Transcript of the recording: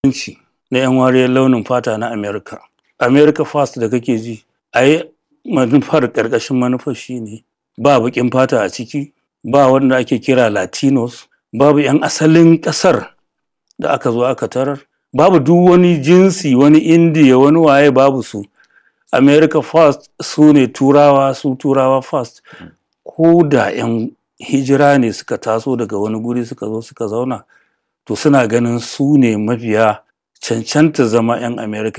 yanci na 'yan wariyar launin fata na America. America First da kake ji, ai manufar ƙarƙashin manufar shine ba baƙin fata a ciki, ba wanda ake kira Latinos, babu 'yan asalin ƙasar da aka zo aka tarar, babu duk wani jinsi, wani Indiya, wani waye babu su. America First su ne Turawa, su Turawa First. Ko da 'yan hijira ne suka taso daga wani guri suka zo suka zauna, to suna ganin su ne mafiya cancanta zama 'yan America